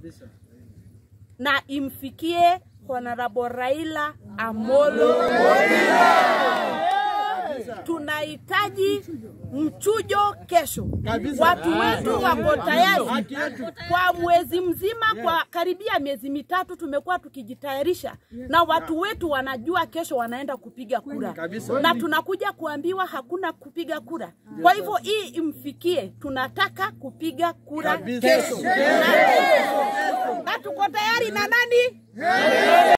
na imfikie Honorable Raila Amolo tunahitaji mchujo kesho. Watu wetu wako tayari kwa mwezi mzima, kwa karibia miezi mitatu tumekuwa tukijitayarisha, na watu wetu wanajua kesho wanaenda kupiga kura, na tunakuja kuambiwa hakuna kupiga kura. Kwa hivyo hii imfikie, tunataka kupiga kura kesho, na tuko tayari na nani?